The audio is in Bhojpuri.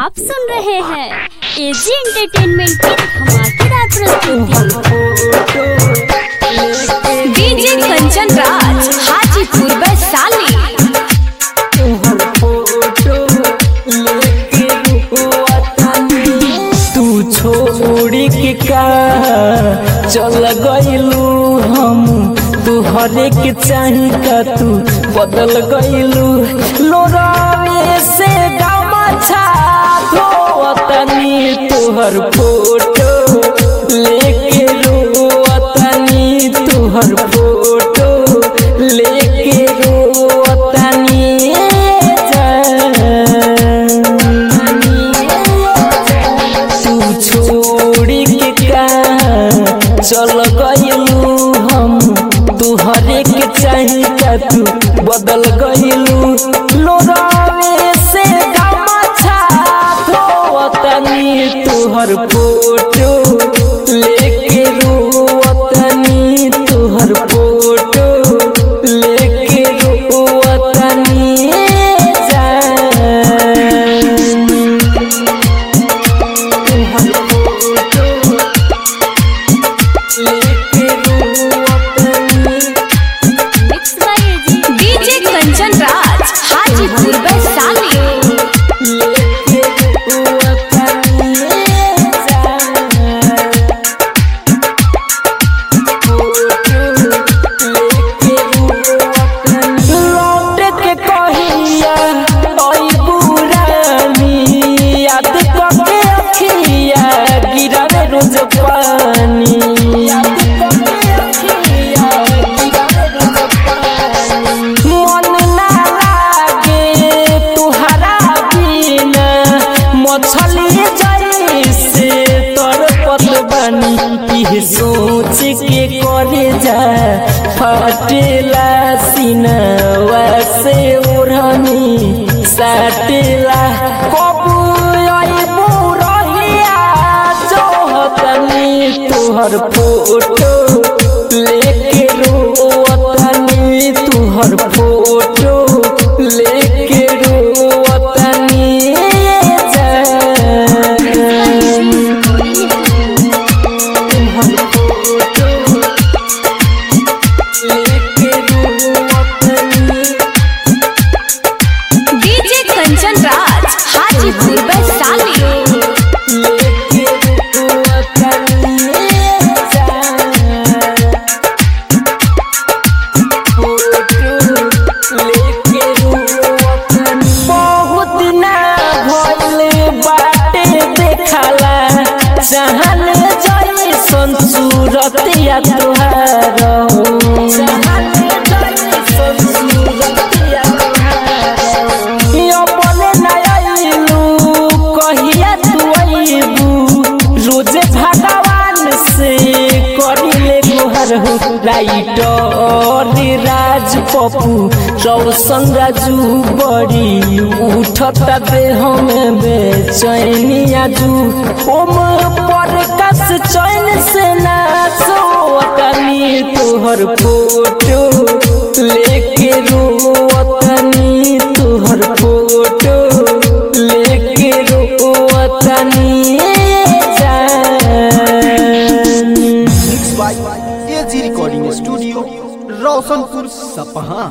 आप सुन रहे हैं एजी एंटरटेनमेंट की धमाकेदार प्रस्तुति डीजे कंचन राज हाजीपुर वैशाली तू छोड़ी के का चल गइलू हम तू हरेक चाही का तू बदल गइलू लोरावे से गामा छा धोवतनी तोहर फोटो लेके रोवतनी तोहर फोटो लेके रोवतनी तू छोड़ी के का चल गइलू हम तू हरेक चाही का तू बदल गइलू लोरावे से गामा छा धोवतनी तोहर फोटो लेके रोवतनी तोहर फोटो लेके रोवतनी जान mix by AG DJ Kanchan Raj Hajipur Vaishali लौट के कहिया ओई बुरानी याद करके अखिया गिरावे रोज पानी याद करके अखिया गिरावे रोज पानी मन ना लागे तुहरा बिना मछली जैसे तड़पत बानी इह सोच के करे जा फटेला सीनवा से ओढ़नी साटेला कबू अइबू रहिया जोहतनी तुहर फोटो लेके रोवतनी तुहर फोटो लेके रोवतनी जान तुहर फोटो लेके रोवतनी डीजे कंचन राज हाजीपुर वैशाली लेके रोवतनी जान बहुत ना भइल बाटे देखला जहान जैसन सूरतिया तुहार जहान जैसन सूरतिया अपने ना आइलू कहिया तू अइबू रोजे भगवान से करिले गुहर हो राइटर राज पप्पू रौशन राजू बड़ी उठता देह में बेचैनी आजू ओम पर कस चैन से ना सोतनी तोहर फोटो लेके रोवतनी तोहर फोटो लेके रोवतनी जान mix by AG recording studio Roshanpur सपहा